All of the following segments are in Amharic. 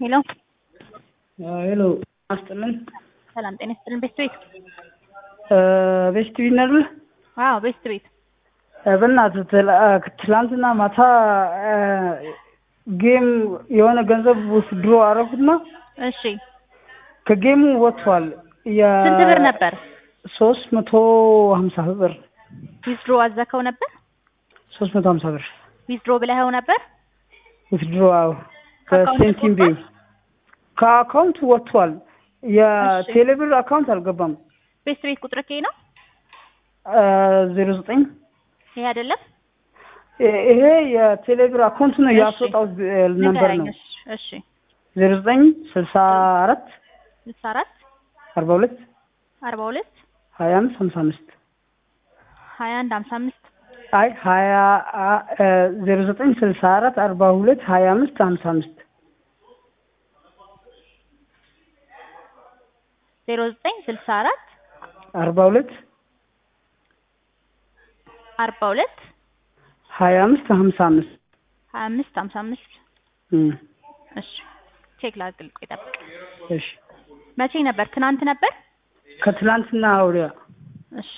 ሄሎ ሄሎ አስጥልን ሰላም ጤና ይስጥልን። ቤስት ቤት ቤስት ቤት ነው አይደል? አዎ ቤስት ቤት በእናትህ ትላ- ትላንትና ማታ ጌም የሆነ ገንዘብ ውስድሮ አረኩትና እሺ ከጌሙ ወጥቷል። ስንት ብር ነበር? ሶስት መቶ ሀምሳ ብር ዊዝድሮ አዘከው ነበር? ሶስት መቶ ሀምሳ ብር ዊዝድሮ ብለኸው ነበር? ውስድሮ አዎ ከአካውንት ከሴንቲም ቤ ወጥቷል? ከአካውንት ወጥቷል። የቴሌብር አካውንት አልገባም። ቤስት ቤት ቁጥር ከይ ነው ዜሮ ዘጠኝ ይሄ አይደለም? ይሄ የቴሌብር አካውንት ነው እሺ። ያስወጣው ነበር ንገረኝ። ነው እሺ እሺ ዜሮ ዘጠኝ ስልሳ አራት ስልሳ አራት አርባ ሁለት አርባ ሁለት ሀያ አምስት ሀምሳ አምስት ሀያ አንድ ሀምሳ አምስት አይ ሀያ ዜሮ ዘጠኝ ስልሳ አራት አርባ ሁለት ሀያ አምስት ሀምሳ አምስት ዜሮ ዘጠኝ ስልሳ አራት አርባ ሁለት አርባ ሁለት ሀያ አምስት ሀምሳ አምስት ሀያ አምስት ሀምሳ አምስት እም፣ እሺ ቼክ ላድርግ። ቆይ ጠብቅ። እሺ መቼ ነበር? ትናንት ነበር? ከትላንትና ወዲያ እሺ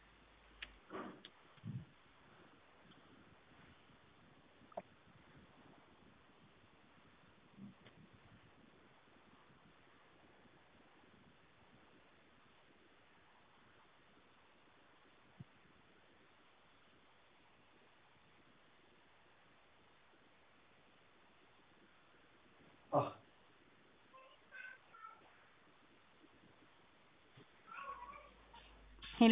ሄሎ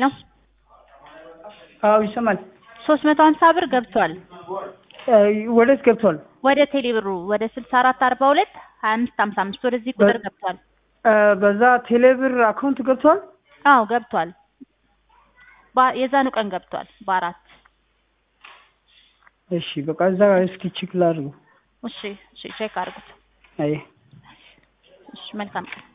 አዎ ይሰማል። ሶስት መቶ ሀምሳ ብር ገብቷል እ፣ ወዴት ገብቷል? ወደ ቴሌብሩ ወደ ስልሳ አራት አርባ ሁለት ሀያ አምስት ሀምሳ አምስት ወደዚህ ቁጥር በ- ገብቷል። እ፣ በዛ ቴሌብር አካውንት ገብቷል። አዎ ገብቷል። በ- የዛኑ ቀን ገብቷል በአራት እሺ በቃ እዛ እስኪ ቼክ ላድርገው። እሺ እሺ ቼክ አድርጉት። አይ እሺ መልካም ቀን